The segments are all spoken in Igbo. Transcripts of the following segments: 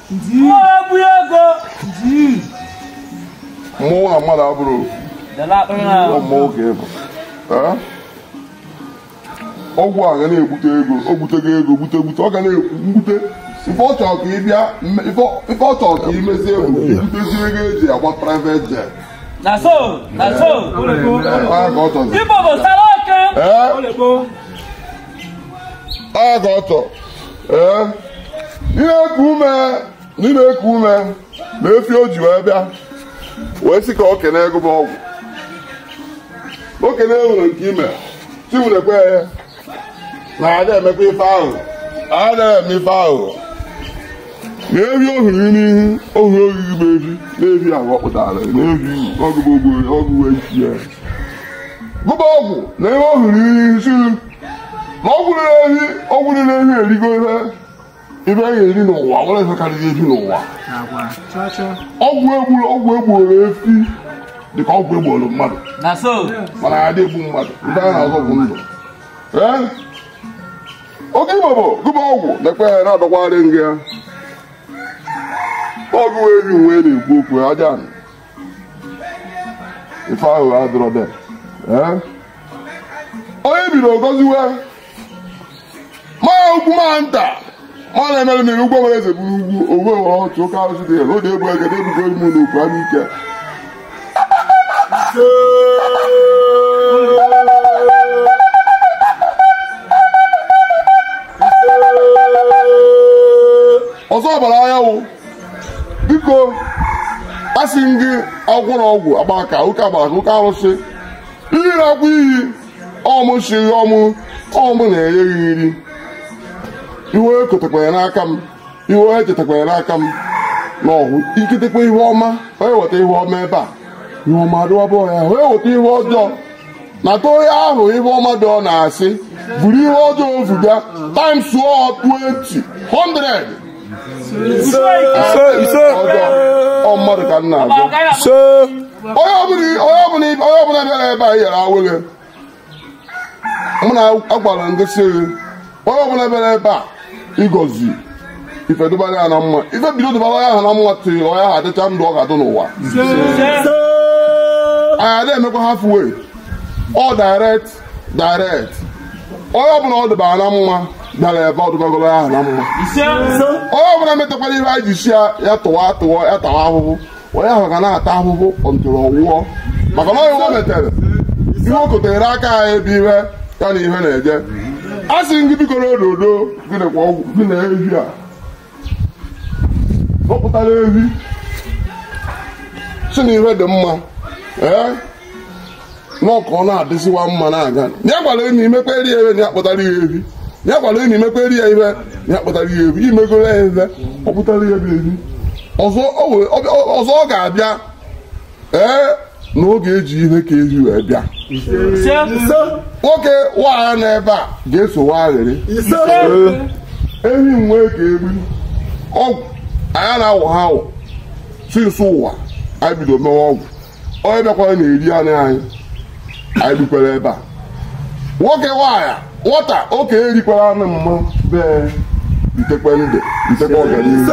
Mọ̀ọ́bù ego. mmụọ na mmadụ abụrụ Dala akpịrị na ọ mmụọ ka ịbụ Ee? ọgwụ a ga na-egbute ego o gbutego ego gbute gbute ọ ga na-egbute ife ọ chọrọ ka ị bịa mme- ife ọ- ife ọ chọrọ ka ị mezie bụ ibutezi ego eji agba private jet Na so, na so. Ọ ya ka ọ chọzi Igbo bụ sara oke. Ee? Ọ ka ọ chọ ee ị na-eku ume na ị na-eku ume na efi o ji wee bịa wee sị ka o kene ego m ọgwụ o kene nwere nke ime chiwurekwe ya na ada emekwa ife ahụ ada eme ife ahụ na efi ohiri n'ihu ohiri ogigi bụ efi na efi ahụ ọ pụtara na efi ọgụgụ ọgụgụ echi ya gụba ọgwụ na ihe ohiri n'ihu si na ọgwụ rere ehi ọgwụ rere ehi erigo ihe ibe a ga-eri n'ụwa nwere ihe karịrị efi n'ụwa ọgwụ egburu ọgwụ egboro efi dịka ọgwụ egboro mmadụ Na so. mana ya dị egbu mmadụ ndị a na-azọ bụ ndụ Ee? oke igbo bụ gụba ọgwụ na-ekpe ya na-adọkwari nga ya ọgwụ ebi nwe na-ekwu okwu aja anị. ife ahụ adịrọ de Ee? onye bido goziwe maa ugwu maa nta ma na-emere mmiri ugwo nwere eze buru ugwu owe were ọchụ ụka arụsị dị ya n'oge ebu ege na-ebugo ime n'okwu anụ ike ọzọ ọbara anyanwụ biko asị m gị akwụkwọ na ọgwụ agba aka ụka agbara ka ụka arụsị ihe na-akwa iyi ọmụ shiri ọmụ ọmụ na-enye gị nri iwe ekotekwanye n'aka m iwe echetakwanye n'aka m n'ọhụ iketekwa ihe ọma onye weta ihe ọma ebe a ihe ọma adịwabụ ya onye weta ihe ọjọọ nata onye ahụ ihe ọma dị ọ na-asị buru ihe ọjọọ ofuga times 20 100 ọjọọ ọ mmadụ ka m na-agụ onye ọbụla onye ọbụla onye ọbụla bịara ebe a yara awele mụ na agwara ngosi gị onye ọbụla bịara ebe a ịgọzi ife dụbara ya na mma ife bido dụbara ya ha na mma tiri onye ahụ adịcha ndụ ọ ga-adụ n'ụwa anyị adịghị emekwa halfway ọ direct direct onye ọbụla ọ dụbara na mma bịara ebe ọ dụbagoro ya na mma onye ọbụla metakwara ihe anyị ji si ya ya tụwa tụwa ya tawa ahụhụ onye ahụ ga na-ata ahụhụ ọntụrụ ọwụọ maka na onye o metere ihe o kotere aka ya ebe ihe ya na ihe na-eje a sị gị biko na ododo gị na ọgwụ gị na ehi a zọpụtara ehi si na ihe dị mma ee n'ọka ọ na-adịziwa mma na-aga ya gwara enyi imekperi ya ihe na ya kpụtara ya ehi ya gwara enyi imekperi ya ihe na ya kpụtara ya ehi imegoro ya ihe ọ pụtara ya bụ ehi ọzọ o wee- ọ- ọzọ ọ ga-abịa ee na oge eji ihe ka ehi wee bịa nwoke nwaanyị nọ ebe a ga-eso nwaghịrị ehi nwee ka egbu ọgwụ anyị na-awụ ha awụ sinsi ụwa anyị bido mewe ọgwụ onye bịakwara na-eri anụ anyị anyị bikwara ebe a nwoke nwaanyị nwata oke erikwara anụ mma bee itekwe ndụ itekwe ọganihu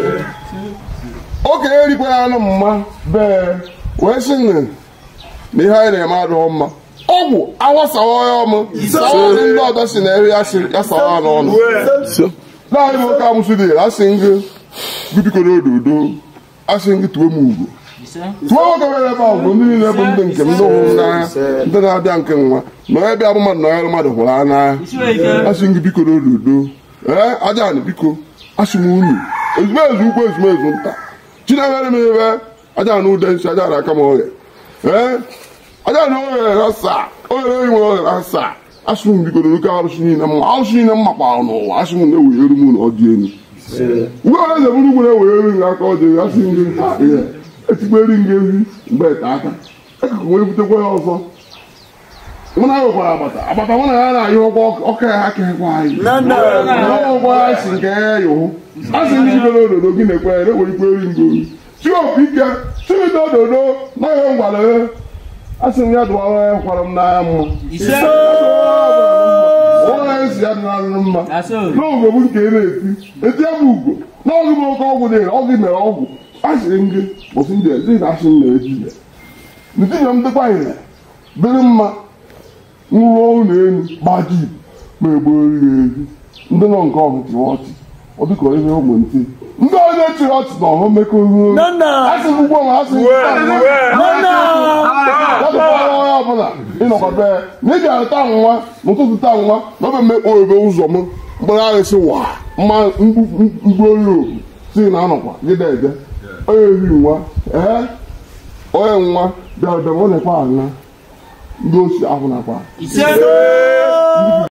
oke erikwara anụ mma bee wee sị nne na ihe anyị na-eme adịghị mma ọgwụ awasawa ya ọmụ sawa ndị ọzọ si na eri ya sị- ya sawa ya n'ọnụ naanị m oke amụsụ dị asị ngị gị biko n'ododo asị ngị tuwe m ugwu tụọ nwoke nwere ebe ahụ bụ ndị niile bụ ndị nke m ndị hụrụ m n'anya ndị na-abịa nke nwa na onye bịa bụ mmadụ na onye mmadụ hụrụ anya n'anya asị gị biko n'ododo ee aja anị biko asị m unu ezumezu ukwu ezumezu nta chinewere m ebe aja anị ude nsị aja anị aka m oghe ee aja anị oghere na saa oghere enyi nwere oghere na saa asị m biko n'oke arụsị niile mma arụsị niile m makpara n'ụwa asị m na-ewere m na ọdị elu uwe onye eze bụrụ ugwu na-ewere elu gị aka ọdị elu asị m gị ha ihe etikweri m gị ehi mgbe ete aka ekụkụ wee butekwa ya ọzọ mụ na nwekwara agbata agbata mụ na ya na-ayị ụgwọ ọka ya aka ekwe anyị ụgwọ ya si nke ya ya ụhụ a sị ndị jidere ododo gị na-ekwe ya na-ewere ikwe eri ngo chi opi ike chimite ododo na ihe ngwara ya a sị m ya dụwara ya kwara m n'anya mma onye si si ya dịnarịrị mma na so n'oge m nke ị na-eti eti ya bụ ugo n'oge m oke ọgwụ dịrị ọgwụ mere ọgwụ asịrị m gị ụsị ndị ezi na asị m na eji ya ntinye m dịkwa ire dịrị mma nrụọ ụlọ elu gbaji ma egbori ya ezi ndị nọ nke ọhụ chịrị ọchị ọ dịka ihe ụmụ ntị ndị onye chịrị ọchị na ọhụ mmekọ ihu asị m ugbo ma asị m Yadụkwara onye ọbụla ịnọkọ be ya na ị ga-arịta nwa n'ụtụtụ taa nwa na ọ bụ mmekpọ ebe ụzọ m mkpụrụ arịsị wa mma mgbuolu si na anọkwa gịda ede onye ehi nwa ee onye nwa bịara bịara ọ na-ekwe aṅa ndị osi ahụ nakwa ise